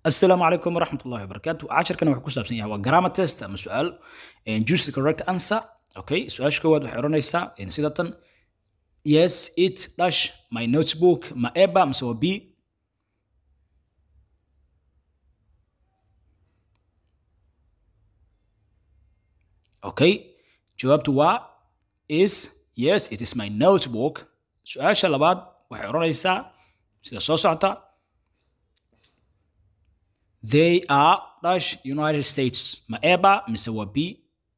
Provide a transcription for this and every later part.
asalaamu calaykum waraxmat ullahi wabarakaatu casharkan wuxuu ku saabsan yahay waa grammar test ama su-aal choose the correct answer okay su-aasha koowaad waxay odhanaysaa sida tan yes it dash my notebook ma eba mise waa b okay jawaabtu waa is yes it is my notebook su-aasha labaad waxay odhanaysaa sida soo socota they are dash united states ma eba mise waa b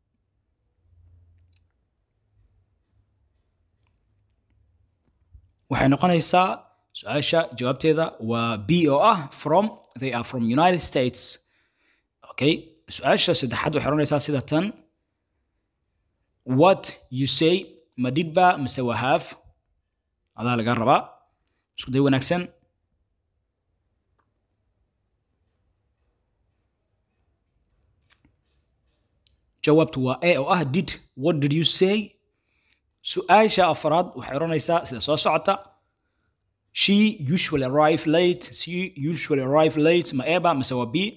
waxay noqonaysaa su-aasha jawaabteeda waa b oo ah from they are from united states okay su-aasha saddexaad waxay odhanaysaa sida tan what you say ma dhidba mise waa half adaa laga rabaa isku day wanaagsan jawaabtu waa a oo ah did what did you say su-aasha afraad waxay odhanaysaa sida soo socota she usually arrive late she usually arrive late ma eba mise waa b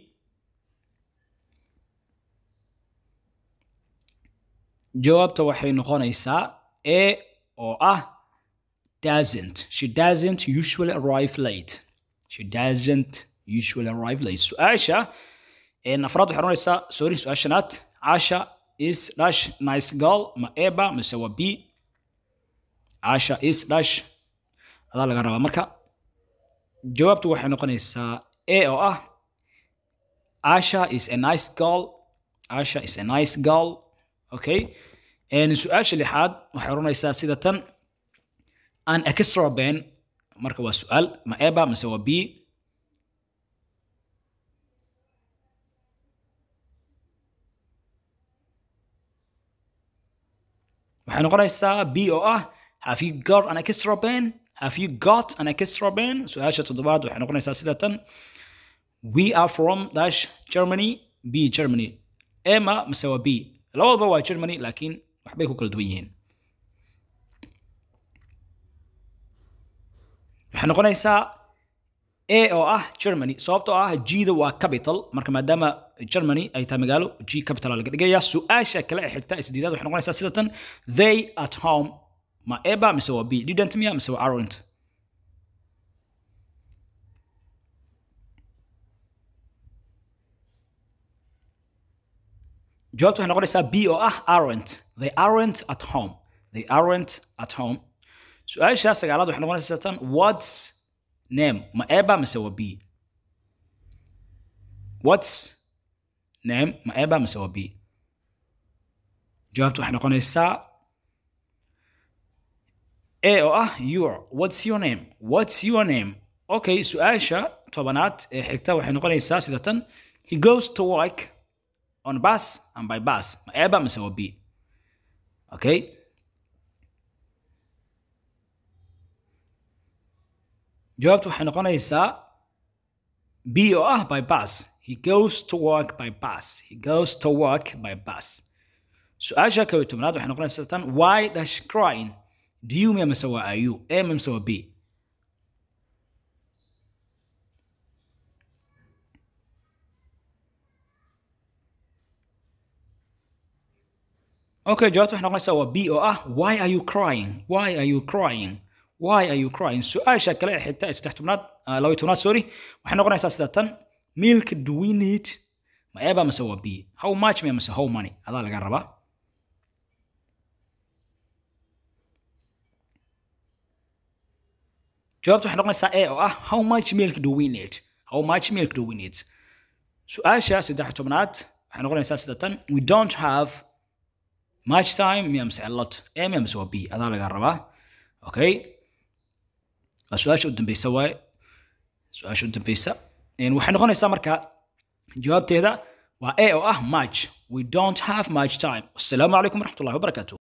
jawaabta waxay noqonaysaa a oo ah doesn't she doesn't usually arrive late she doesn't usually arrive late su-aasha afraad waxay odhanaysaa sorry su-aashanaad Asha is dash nice girl ma eba mise waa b Asha is dash adaa laga rabaa marka jawaabtu waxay noqonaysaa a oo ah Asha is a nice girl Asha is a nice girl okay su-aasha lixaad waxay odhanaysaa sida tan an extra ben marka waa su-aal ma eba mise waa b waxay noqonaysaa b oo ah have you got an extra pen have you got an extra pen su-aasha toddobaad waxay noqonaysaa sida tan we are from dash germany b germany ema mise waa b labadaba waa germany laakiin waxbay ku kala duwan yihiin waxay noqonaysaa a oo ah germany sababtoo ah g-da waa capital marka maadaama germany ay tahay magaalo g capital laga dhigaya su-aasha kale ee xigta isdiidaad waxay noqonaysaa sida tan they at home ma eba mise waa b didn't miya mise waa aren't jawaabta waxay noqonaysaa b oo ah aren't they aren't at home they aren't at home su-aasha sagaalaad waxay noqonaysaa tan what's name ma eba mise waa b what's name ma eba mise waa b jawaabtu waxay noqonaysaa a oo ah your what's your name what's your name okay su-aasha tobanaad ee xigta waxay noqonaysaa sida tan he goes to work on bus and by bus ma eba mise waa b okay jawaabtu waxay noqonaysaa b oo ah by bus he goes to work by bus he goes to work by bus su-aasha kow iyo tobnaad waxay noqonaysaa tan why dash crying do you miya mise waa are you a mise waa b okay jawaabtu waxay noqonaysaa waa b oo ah why are you crying why are you crying why are you crying su-aasha kale ee xigta ee saddex tobnaad laba tobnaad sorry waxay noqonaysaa sida tan milk do we need ma eba mise waa b how much miya mise how money adaa laga rabaa jawaabtu waxay noqonaysaa a oo ah how much milk do we need how much milk do we need su-aasha saddex tobnaad waxay noqonaysaa sida tan we don't have much time miya mise a lot a miya mise waa b adaa laga rabaa okay waa su-aasha u dambeysa waaye su-aasha u dambeysa waxay noqonaysaa marka jawaabteeda waa a oo ah much we don't have much time assalaamu calaykum waraxmat ullahi wabarakaatu